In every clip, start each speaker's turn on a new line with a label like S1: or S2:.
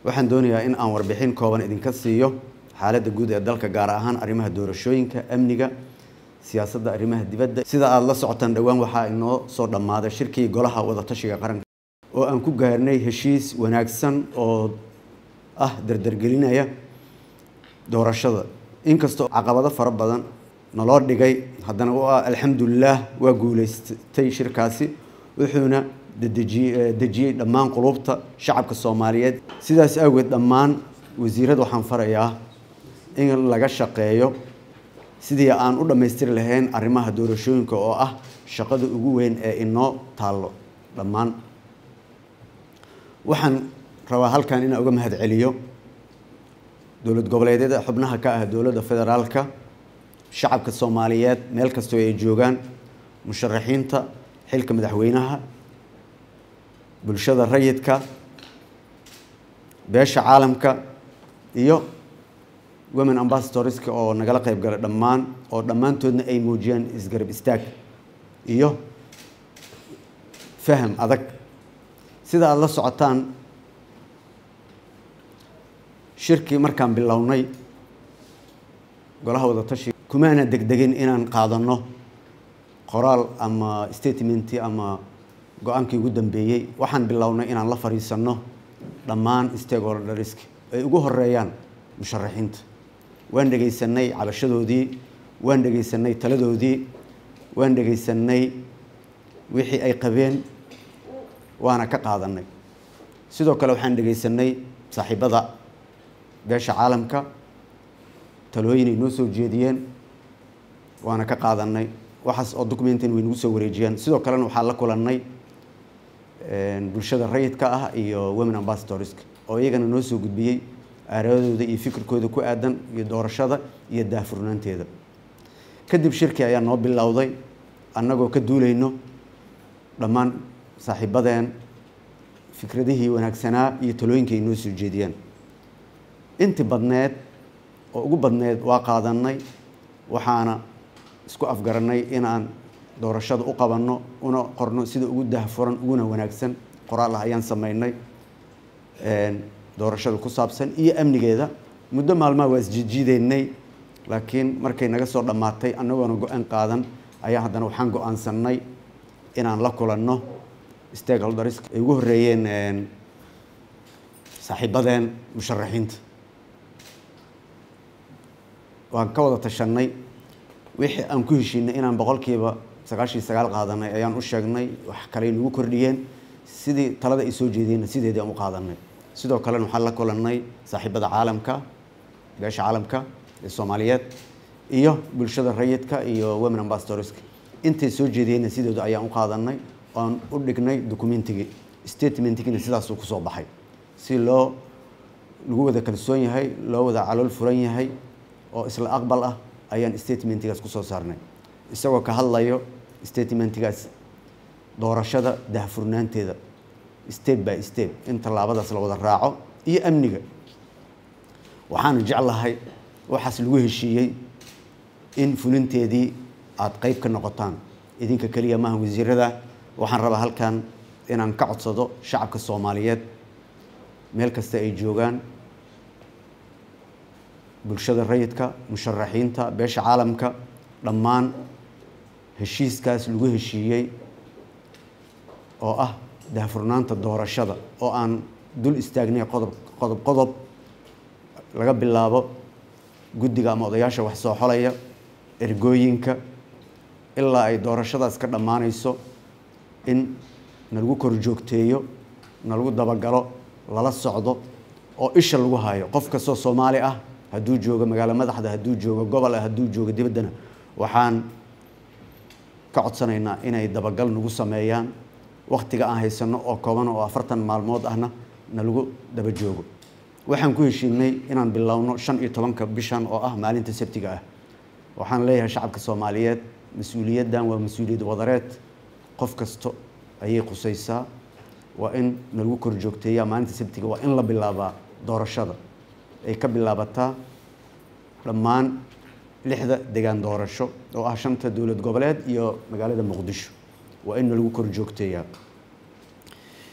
S1: waxaan doonayaa in aan warbixin kooban idinka siiyo xaaladda guud ee dalka gaar ahaan arrimaha doorashooyinka amniga siyaasadda arrimaha dibadda sida aada la socotaan dhowaan waxaa inoo soo dhammaaday shirkii golaha wadatashiga qaranka oo aan ku gaarnay heshiis wanaagsan oo ah dardargelinaya doorashada inkastoo caqabado fara badan naloo dhigay haddana waa alxamdulilaah waa guuleystay shirkaasi wuxuuna dedejiye dejiyey dhammaan qulubta shacabka soomaaliyeed sidaas awgeed dhammaan wasiirada waxaan farayaa in laga shaqeeyo sidii aan u dhammaystiri lahayn arrimaha doorashooyinka oo ah shaqada ugu weyn ee inoo taallo dhammaan waxaan rabaa halkan inaan uga mahad celiyo dowlad goboleedyada xubnaha ka ah dowladda federaalka shacabka soomaaliyeed meel kastoo ay joogaan musharaxiinta xilka madaxweynaha bulshada rayidka beesha caalamka iyo women ambassadorska oo nagala qayb galay dhammaan oo dhammaantoodna ay muujiyeen isgarab istaag iyo faham adag sida aada la socotaan shirkii markaan bilownay golaha wadatashi kumaana degdegin inaan qaadano qoraal ama statementi ama go-aankii ugu dambeeyey waxaan bilownay inaan la fadhiisanno dhammaan stakeholdersk ay ugu horeeyaan musharaxiinta waan dhegaysanay cabashadoodii waan dhegaysanay taladoodii waan dhegaysanay wixii ay qabeen waana ka qaadanay sidoo kale waxaan dhegaysanay saaxiibada beesha caalamka talooyinay noo soo jeediyeen waana ka qaadanay waxaas oo documentin way nagu soo wareejiyeen sidoo kalena waxaan la kulannay bulshada rayidka ah iyo women ambassadorska oo iyagana noo soo gudbiyey aaradooda iyo fikirkooda ku aadan iyo doorashada iyo daahfurnaanteeda kadib shirkii ayaa noo bilowday annagoo ka duulayno dhammaan saaxiibadeen fikradihii wanaagsanaa iyo talooyinkii ay noo soo jeediyeen intii badneed oo ugu badneed waa qaadanay waxaana isku afgaranay inaan doorashada u qabanno una qorno sida ugu daahfuran uguna wanaagsan qoraal ah ayaan sameynay doorashada ku saabsan iyo amnigeeda muddo maalmaha waa isjijiideynay laakiin markay naga soo dhammaatay annagoona go-aan qaadan ayaa haddana waxaan go-aansanay inaan la kulanno stakeholders ay ugu horreeyeen saaxiibadeen musharaxiinta waan ka wada tashanay wixii aan ku heshiinay inaan boqolkiiba sagaashiyo sagaal qaadanay ayaan u sheegnay wax kaley nagu kordhiyeen sidii talada ay soo jeedeenna sideedii aan u qaadanay sidoo kalena waxaan la kulannay saaxiibada caalamka beesha caalamka ee soomaaliyeed iyo bulshada rayidka iyo women ambassadorska intay soo jeediyeenna sidooda ayaan u qaadanay oon u dhignay documentigii statementigina sidaasuu kusoo baxay si loo lagu wada kalsoon yahay loo wada calool furan yahay oo isla aqbal ah ayaan statementigaas kusoo saarnay isagoo ka hadlayo statementigaas doorashada dahfurnaanteeda step by step in tallaabadaas la wada raaco iyo amniga waxaana jeclahay waxaas lagu heshiiyey in fulinteedii aada qeyb ka noqotaan idinka keliya maaha wasiirada waxaan rabaa halkan inaan ka codsado shacabka soomaaliyeed meel kasta ay joogaan bulshada rayidka musharaxiinta beesha caalamka dhammaan heshiiskaas lagu heshiiyey oo ah daahfurnaanta doorashada oo aan dul istaagnay qodob qodob qodob laga bilaabo guddiga ama odayaasha wax soo xolaya ergooyinka ilaa ay doorashadaas ka dhammaanayso in nalagu kor joogteeyo nalagu dabagalo lala socdo oo isha lagu hayo qof kastoo soomaali ah hadduu joogo magaalo madaxda hadduu joogo gobol ah hadduu joogo dibaddana waxaan ka codsanaynaa inay dabagal nagu sameeyaan wakhtiga aan haysano oo kooban oo afartan maalmood ahna nalagu daba joogo waxaan ku heshiinay inaan bilowno shan iyo tobanka bishan oo ah maalinta sabtiga ah waxaan leeyahay shacabka soomaaliyeed mas-uuliyaddan waa mas-uuliyad wadareed qof kasto ayay qusaysaa waa in nalagu kor joogteeyaa maalinta sabtiga waa in la bilaabaa doorashada ay ka bilaabataa dhammaan lixda degaan doorasho oo ah shanta dowlad goboleed iyo magaalada muqdisho waa in nalagu kor joogteeyaa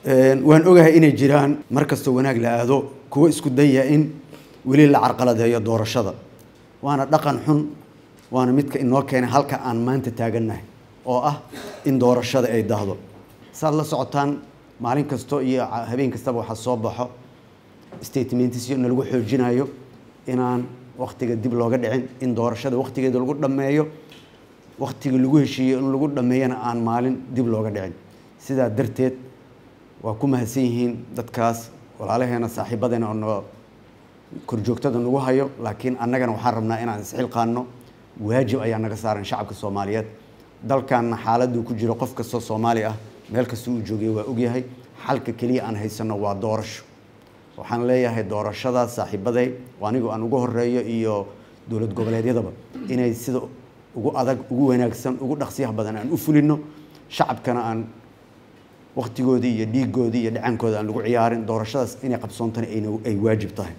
S1: waan ogahay inay jiraan mar kastoo wanaag la aado kuwo isku daya in weli la carqaladeeyo doorashada waana dhaqan xun waana midka inoo keenay halka aan maanta taagannahay oo ah in doorashada ay dahdo saad la socotaan maalin kasto iyo habeen kastaba waxaa soo baxo statementsyo nalagu xoojinayo inaan waktiga dib looga dhicin in doorashada waktigeeda lagu dhammeeyo waktigii lagu heshiiyo in lagu dhammeeyana aan maalin dib looga dhicin sidaa darteed waa ku mahadsan yihiin dadkaas walaalaheena saaxiibadeena oo no korjoogtada nagu hayo laakiin annagana waxaan rabnaa inaan isxilqaano waajib ayaa naga saaran shacabka soomaaliyeed dalkanna xaaladuu ku jiro qof kastoo soomaali ah meel kasta uu joogay waa ogyahay xalka keliya aan haysanno waa doorasho waxaan leeyahay doorashadaas saaxiibaday anigu aan ugu horeeyo iyo dowlad goboleedyadaba inay sida ugu adag ugu wanaagsan ugu dhaqsiyaha badan aan u fulino shacabkana aan waktigoodii iyo dhiigoodii iyo dhacaankooda aan lagu ciyaarin doorashadaas inay qabsoontana ay waajib tahay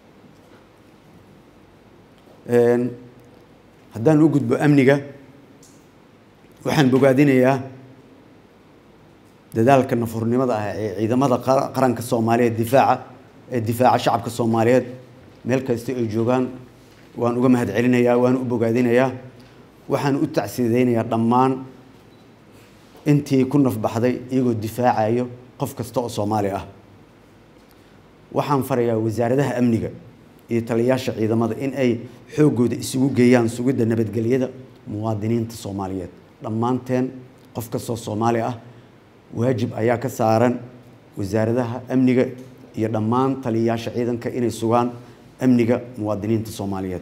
S1: haddaan u gudbo amniga waxaan bogaadinayaa dadaalka nafurnimada ah ee ciidamada qaranka soomaaliyeed difaaca ee difaaca shacabka soomaaliyeed meel kasta ay joogaan waan uga mahad celinayaa waan u bogaadinayaa waxaan u tacsideynayaa dhammaan intii ku nafbaxday iyagoo difaacayo qof kasta oo soomaali ah waxaan farayaa wasaaradaha amniga iyo taliyayaasha ciidamada in ay xooggooda isugu geeyaan sugidda nabadgelyada muwaadiniinta soomaaliyeed dhammaanteen qof kastoo soomaali ah waajib ayaa ka saaran wasaaradaha amniga iyo dhammaan taliyayaasha ciidanka inay sugaan amniga muwaadiniinta soomaaliyeed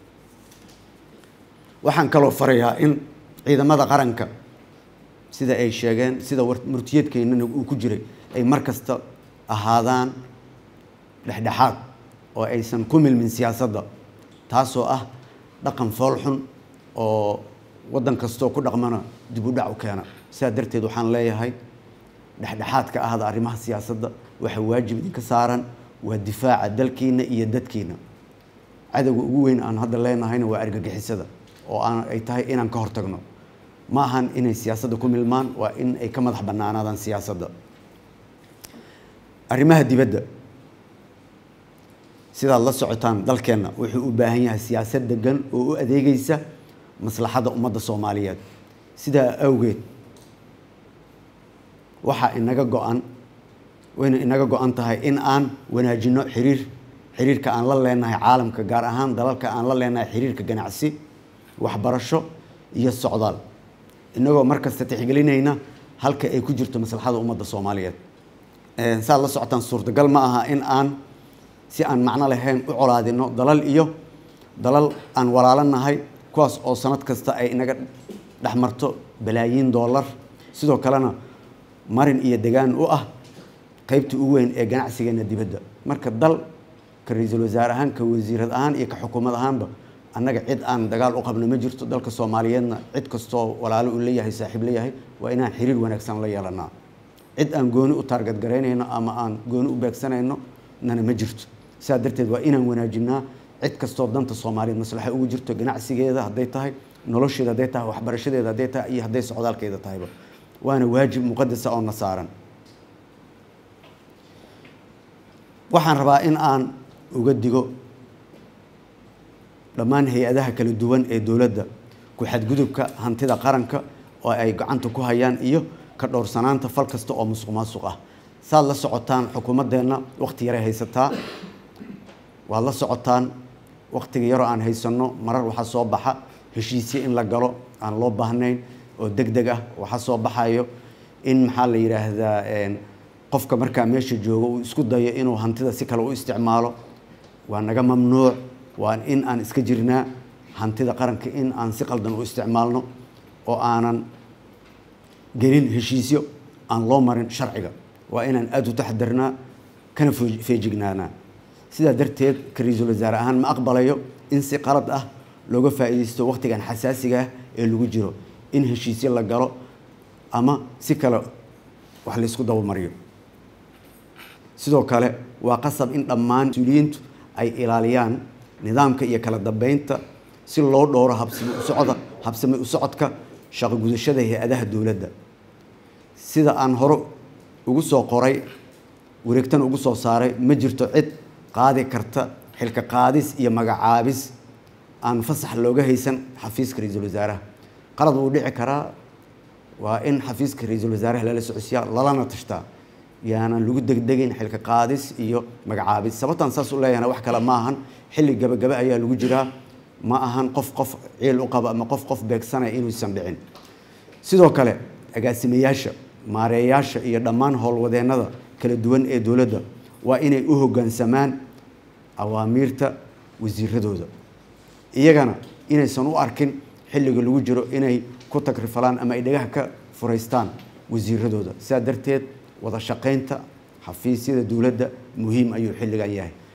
S1: waxaan kaloo farayaa in ciidamada qaranka sida ay sheegeen sida murtiyeedkeennana uu ku jiray ay mar kasta ahaadaan dhexdhexaad oo aysan ku milmin siyaasadda taasoo ah dhaqan foolxun oo waddan kastoo ku dhaqmana dib u dhac u keena sidaa darteed waxaan leeyahay dhexdhexaadka ahda arrimaha siyaasadda waxa waajib idinka saaran waa difaaca dalkiina iyo dadkiina cadowga ugu weyn aan hadda leenahayna waa argagixisada oo aan ay tahay inaan ka hortagno ma ahan inay siyaasadda ku milmaan waa in ay ka madax bannaanaadaan siyaasadda arrimaha dibadda sidaad la socotaan dalkeenna wuxuu u baahan yahay siyaasad degan oo u adeegaysa maslaxadda ummadda soomaaliyeed sidaa awgeed waxaa inaga go-an wayna inaga go-an tahay in aan wanaajino xiriir xiriirka aan la leenahay caalamka gaar ahaan dalalka aan la leenahay xiriirka ganacsi waxbarasho iyo socdaal inagoo markasta tixgelinayna halka ay ku jirto maslaxada ummadda soomaaliyeed saad la socotaan suurtagal ma aha in aan si aan macno lahayn u colaadino dalal iyo dalal aan walaalanahay kuwaas oo sanad kasta ay inaga dhexmarto balaayiin dollar sidoo kalena marin iyo degaan u ah qaybta ugu weyn ee ganacsigeena dibadda marka dal ka ra-iisul wasaare ahaan ka wasiirad ahaan iyo ka xukuumad ahaanba annaga cid aan dagaal u qabno ma jirto dalka soomaaliyeedna cid kastoo walaalo uu leeyahay saaxiib leeyahay waa inaan xiriir wanaagsan la yeelanaa cid aan gooni u taargad garaynayno ama aan gooni u beegsanayno nana ma jirto sidaa darteed waa inaan wanaajinaa cid kastoo danta soomaaliyeed maslaxa ugu jirto ganacsigeeda hadday tahay nolosheeda hadday tahay waxbarashadeeda hadday tahay iyo hadday socdaalkeeda tahayba waana waajib muqadasa oo na saaran waxaan rabaa in aan uga digo dhammaan hay-adaha kala duwan ee dowladda ku xadgudubka hantida qaranka oo ay gacanta ku hayaan iyo ka dhowrsanaanta fal kasta oo musuq maasuq ah saad la socotaan xukuumaddeenna wakhti yaray haysataa waad la socotaan wakhtiga yaroo aan haysanno marar waxaa soo baxa heshiisye in la galo aan loo baahnayn oo deg deg ah waxaa soo baxayo in maxaa la yidhaahdaa qofka markaa meesha jooga uu isku dayo inuu hantida si kale u isticmaalo waa naga mamnuuc waa in aan iska jirnaa hantida qaranka in aan si qaldan u isticmaalno oo aanan gelin heshiisyo aan loo marin sharciga waa inaan aada u taxadarnaa kana feejignaanaa sidaa darteed ka ra-iisul wasaare ahaan ma aqbalayo in si qalad ah looga faa'iidaysto wakhtigan xasaasiga ah ee lagu jiro in heshiisyo la galo ama si kale wax laysku dabamariyo sidoo kale waa qasab in dhammaan mas-uuliyiintu ay ilaaliyaan nidaamka iyo kala dambeynta si loo dhowro habsami usocda habsami u socodka shaqo gudashada hay-adaha dowladda sida aan hore ugu soo qoray wareegtana ugu soo saaray ma jirto cid qaadi karta xilka qaadis iyo magacaabis aan fasax looga haysan xafiiska ra-iisul wasaaraha qalad wuu dhici karaa waa in xafiiska ra-iisul wasaaraha lala socodsiiyaa lalana tashtaa yaanan lagu degdegayn xilka qaadis iyo magacaabis sababtaan saas u leeyahana wax kale ma ahan xilli gabagaba ayaa lagu jiraa ma ahan qof qof ciil u qaba ama qof qof beegsanaya inuusan dhicin sidoo kale agaasimayaasha maareeyaasha iyo dhammaan howlwadeennada kala duwan ee dowladda waa inay u hoggaansamaan awaamiirta wasiiradooda iyagana inaysan u arkin xilliga lagu jiro inay ku tagrifalaan ama ay dhagaha ka furaystaan wasiiradooda sidaa darteed wada shaqaynta xafiisyada dowladda muhiim ayuu xilligan yahay